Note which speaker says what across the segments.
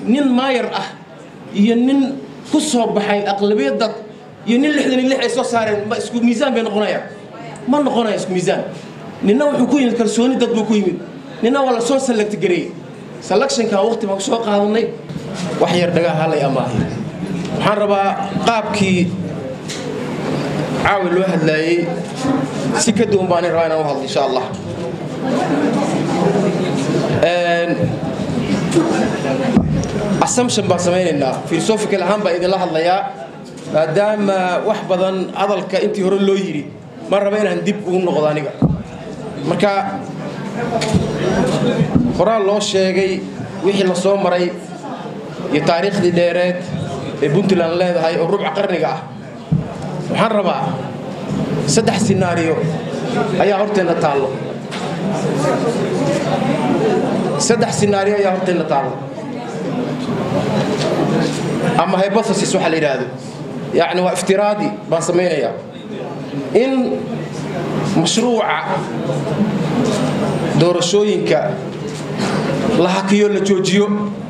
Speaker 1: nin maayar ah iyo nin ku soo baxay aqlabiyadda iyo nin lixdan iyo lix ay soo saareen ma isku miisaan bay noqonayaan ma noqonaya isku miisaan ninna wuxuu ku yimid kalsooni dad buu ku yimid ninna waa la soo select gareeyey selectionka waqti baan ku soo qaadanay wax yar dhagaa halay amaahay waxaan rabaa qaabkii caawi loo hadlaayey si ka duwan baan rabaa inaan u hadlo insha allah assumption baan samaynaynaa philosophical ahaan baan idinla hadlayaa maadaama wax badan hadalka intii hore loo yidhi ma raba inaan dib ugu noqdo aniga marka horaa loo sheegay wixii la soo maray iyo taariikhdii dheereed ee puntland leedahay oo rubca qarniga ah waxaan rabaa saddex sinaariyo ayaa horteenna taallo saddex sinaariyo ayaa horteenna taallo ama hypothesis waxa la yidhaahdo yacni waa iftiraadi baan samaynayaa in mashruuca doorashooyinka la hakiyo la joojiyo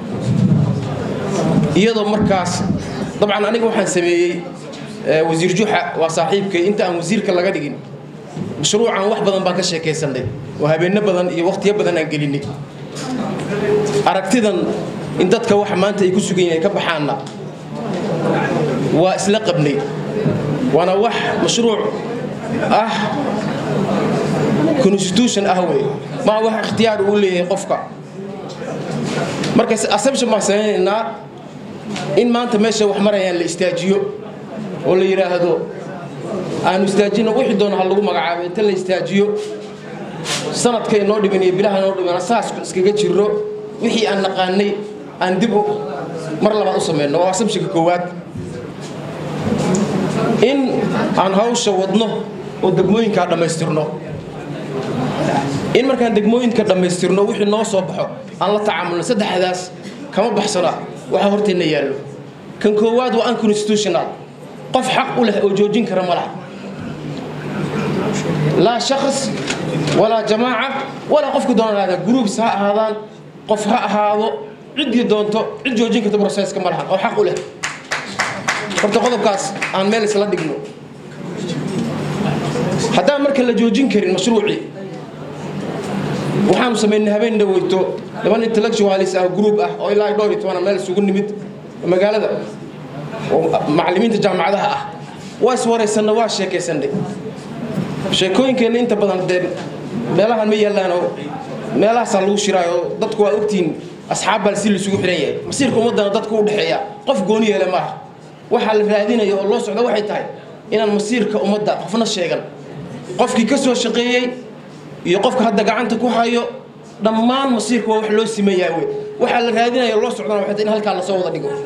Speaker 1: iyadoo markaas dabcan aniga waxaan sameeyey wasiir juxa waa saaxiibkay inta aan wasiirka laga dhigin mashruucan wax badan baan ka sheekaysanay oo habeenno badan iyo wakhtiyo badan aan gelinay aragtidan in dadka waxa maanta ay ku sugan yihiin ay ka baxaanna waa isla qabnay waana wax mashruuc ah constitution ah wey maa wax ikhtiyaar uu leeyahay qofka marka assumption baan samaynaynaa in maanta meesha wax marayaan la istaajiyo oo la yidhaahdo aanu istaajino wixii doona ha lagu magacaabo inta la istaajiyo sanadka inoo dhiman iyo bilaha inoo dhiman saas iskaga jiro wixii aan naqaanay aan dib mar labaad u samayno waa assumptionka koowaad in aan hawsha wadno oo degmooyinkaa dhammaystirno in markaan degmooyinka dhammaystirno wixii noo soo baxo aan la tacaamulno saddexdaas kama baxsana waxa horteenna yaallo kan koowaad waa unconstitutional qof xaq u leh oo joojin kara ma laha laa shakhs walaa jamaaca walaa qofku doona ahaada groups ha ahaadaan qof ha ahaado ciddii doonto cid joojin karta processka ma lahan oo xaq u leh horta qodobkaas aan meel isla dhigno haddaan marka la joojin karin mashruucii waxaanu samaynay habeen dhaweyto laban intellectualis ah group ah oo ilaa dhowr iyo toban meel isugu nimid magaalada oo macallimiinta jaamacadaha ah waa iswaraysanna waa sheekaysanay sheekooyinkeenna inta badan dee meelahan ma yaallaan oo meelahaasaa lagu shiraayo oo dadku waa ogtihiin asxaab baa si laisugu xihan yahay masiirka ummaddana dadku u dhexeeya qof gooni yeele maaha waxaa la raadinaya oo loo socda waxay tahay inaan masiirka ummadda qofna sheegan qofkii ka soo shaqeeyey iyo qofka hadda gacanta ku hayo dhammaan masiirka waa wax loo simayaa wey waxaa la raadinaya loo socdana waxay tahay in halkaa lasoo wada dhigo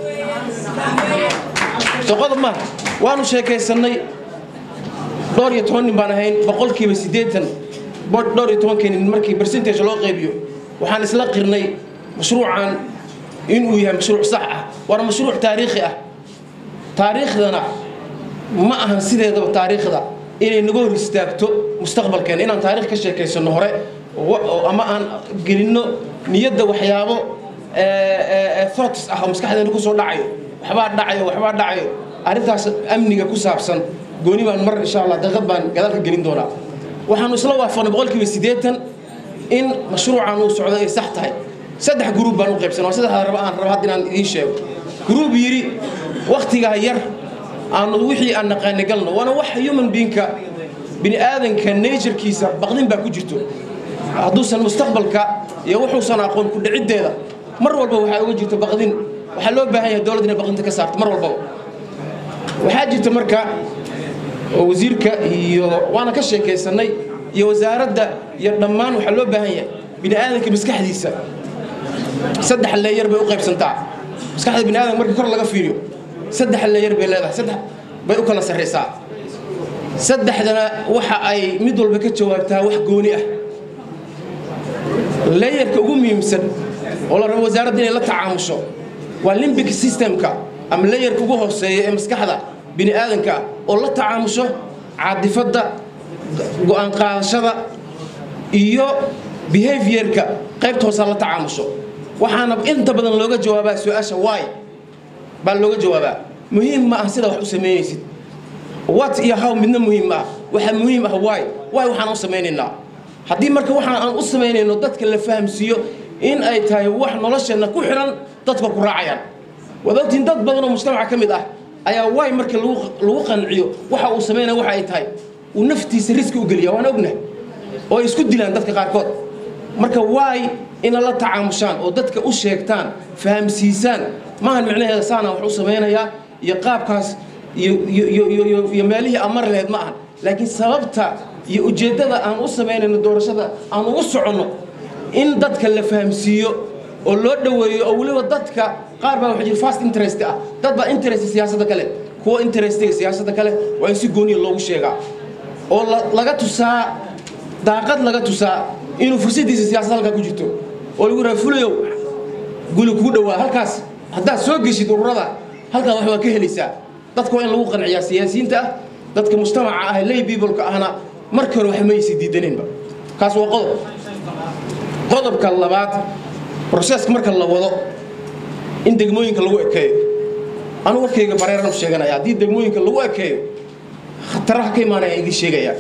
Speaker 1: soo qodob maaha waanu sheekaysannay dhowr iyo toban nin baan ahayn boqolkiiba siddeetan dhowr iyo tobankii nin markii percentage loo qaybiyo waxaan isla qirnay mashruucan inuu yahay mashruuc sax ah waana mashruuc taariikhi ah taariikhdana ma ahan sideedaba taariikhda inay naga hor istaagto mustaqbalkeena inaan taarikh ka sheekaysano hore ama aan gelinno niyadda waxyaabo thoughts ah oo maskaxdeena kusoo dhacayo waxbaa dhacayo waxbaa dhacayo arrintaas amniga ku saabsan gooni baan mar insha allah daqiiqad baan gadaal ka gelin doonaa waxaanu isla waafaqnay boqolkiiba siddeetan in mashruucan uu socdo ay sax tahay saddex gruub baan u qaybsanay waa saddexda raba aan raba hadda inaan idiin sheego gruub yidhi wakhtigaa yar aanu wixii aan naqaani galno waana wax human beingka bini aadanka naturekiisa baqdin baa ku jirto hadduusan mustaqbalka iyo wuxuusan aqoon ku dhiciddeeda mar walba waxaa uga jirto baqdin waxaa loo baahan yahay dowladda inay baqdinta ka saarto mar walbaba waxaa jirta marka oo wasiirka iyo waana ka sheekaysannay iyo wasaaradda iyo dhammaan waxaa loo baahan yahay bini aadanka maskaxdiisa saddex leeyar bay u qaybsantaa maskaxda bini aadanka marka kor laga fiiriyo saddex leeyar bay leedahay saddex bay u kala sarraysaa saddexdana waxa ay mid walba ka jawaabtaa wax gooni ah leeyarka ugu muhiimsan oo la rabo wasaaradda inay la tacaamusho waa limbic systemka ama leeyarka ugu hooseeya ee maskaxda bini aadanka oo la tacaamusho caadifadda go'aan qaadashada iyo behaviorka qaybta hoosaa la tacaamusho waxaana inta badan looga jawaabaa su-aasha waay baa looga jawaabaa muhiim ma ah sida wax u samaynaysid wat iyo how midna muhiim ma ah waxaa muhiim ah waay waay waxaan u samaynaynaa haddii marka waxaan aan u samaynayno dadka la fahamsiiyo in ay tahay wax nolosheenna ku xihan dadka ku raacayaan waad ogtiin dad badan oo mujtamaca ka mid ah ayaa waay marka lagu qanciyo waxa uu samaynaya waxa ay tahay uu naftiisa riski u geliya waan ognahay oo ay isku dilaan dadka qaarkood marka waay ina la tacaamushaan oo dadka u sheegtaan fahamsiisaan maahan micnaheeda saanaan wax u samaynayaa iyo qaabkaas iyo meelihii aan mari lahayd ma ahan laakiin sababta iyo ujeeddada aan u samaynayno doorashada aan ugu soconno in dadka la fahamsiiyo oo loo dhoweeyo oo weliba dadka qaar baa waxa jira fast interest ah dad baa interest siyaasadda kale kuwa interestiga siyaasadda kale waa in si gooniya loogu sheegaa oo laga tusaa daaqad laga tusaa inuu fursaddiisa siyaasadda halkaa ku jirto oo lagu raha fulayow guli kugu dhowaa halkaas haddaad soo geshid ururada halkaa wax waa ka helaysaa dadka waa in lagu qanciyaa siyaasiyiinta ah dadka mujtamaca ah lay peopleka ahna markii hore wax maysi diidaneenba kaas waa qodob qodobka labaad broseska marka la wado in degmooyinka lagu ekeeyo anu warkayga bareeran u sheeganaya haddii degmooyinka lagu ekeeyo khataraha ka imaanaya idiin sheegaya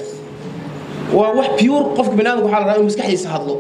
Speaker 1: waa wax pure qofka baniadamka waxaa la rabaa inuu maskaxdiisa hadlo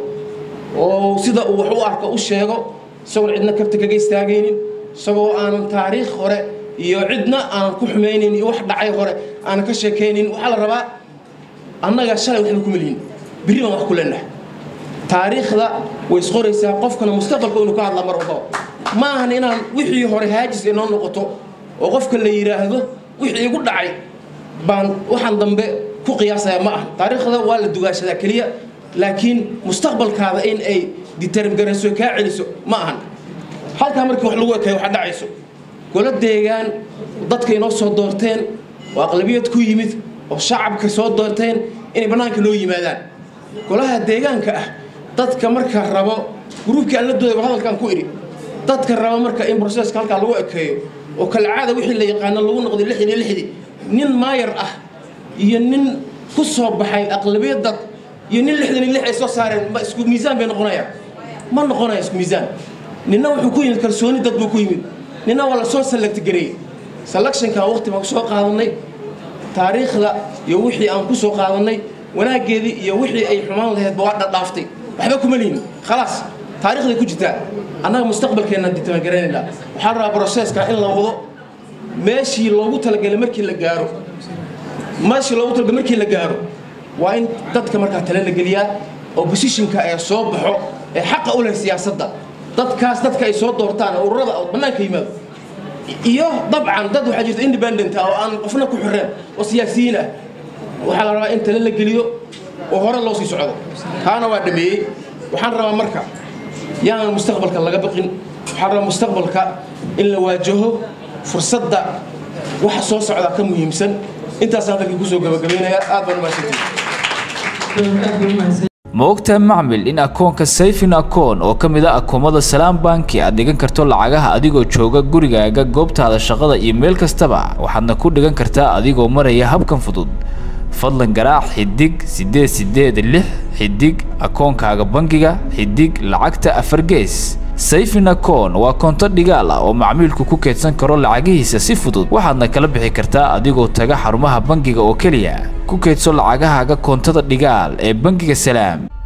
Speaker 1: oo sida uu wax u arko u sheego isagoon cidna kabta kaga istaagaynin isagoo aanan taariikh hore iyo cidna aanan ku xumaynin iyo wax dhacay hore aanan ka sheekaynin waxaa la rabaa annaga shalay waxba kuma lihin birri baan wax ku leenahay taariikhda way isqoraysaa qofkana mustaqbalka inuu ka hadla mar walbaba ma ahan inaan wixii hore haajis inoo noqoto oo qofka la yidhaahdo wixii igu dhacay baan waxaan dambe ku qiyaasaya ma aha taariikhda waa la dugaashadaa keliya laakiin mustaqbalkaada in ay ditermgarayso kaa celiso ma ahan halkaa markii wax lagu ekay waxa dhacayso golo deegaan dadka inoo soo doorteen oo aqlabiyad ku yimid oo shacabka soo doorteen inay bannaanka noo yimaadaan golaha deegaanka ah dadka marka rabo gruubkii aan la doodayba hadalkaan ku idhi dadka rabo marka in broseska halkaa lagu ekeeyo oo kalcaada wixii la yaqaano lagu noqday lixdan iyo lixdii nin maayar ah iyo nin ku soo baxay aqlabiyad dad iyo nin lixdan iyo lix ay soo saareen ma isku miisaan bay noqonayaan ma noqonaya isku miisaan ninna wuxuu ku yimid kalsooni dad buu ku yimid ninna waa la soo select gareeyey selectionka waqti baan ku soo qaadannay taariikhda iyo wixii aan ku soo qaadannay wanaaggeedii iyo wixii ay xumaan lahaydba waa dhadhaaftay waxba kuma lihin khalaas taarikhday ku jirtaa annaga mustaqbalkeennaan ditamangaraynayna waxaa rabaa broseska in la wado meeshii loogu talagalay markii la gaaro meeshii loogu talagalay markii la gaaro waa in dadka markaa tale la geliyaa oo positionka ee soo baxo ee xaqa u leh siyaasadda dadkaas dadka ay soo doortaan oo ururada oo bannaanka yimaado iyo dabcan dad waxaa jirta independent ah oo aan qofna ku xireen oo siyaasiyiin ah waxaa la rabaa in tale la geliyo oo hore loo sii socdo taana waa dhameeyey waxaan rabaa marka yaanan mustaqbalka laga baqin waxaan rabaa mustaqbalka in la waajaho fursadda waxa soo socdaa ka muhiimsan intaasaan dalkii kusoo gabagabaynaya aad baan umahadsantihi
Speaker 2: ma ogtahay macmil in akoonka sayfin akoon oo ka mid a akoomada salaam banki aad dhigan karto lacagaha adigoo jooga gurigaaga goobtaada shaqada iyo meel kastaba waxaadna ku dhigan kartaa adigoo maraya habkan fudud fadlan garaac xidig siddeed siddeed lix xidig akoonkaaga bangiga xidig lacagta afar gees sayfin akoon waa koonto dhigaal ah oo macmiilku ku keedsan karo lacagihiisa si fudud waxaadna kala bixi kartaa adigoo taga xarumaha bangiga oo keliya ku keedso lacagahaaga koontada dhigaal ee bangiga salaam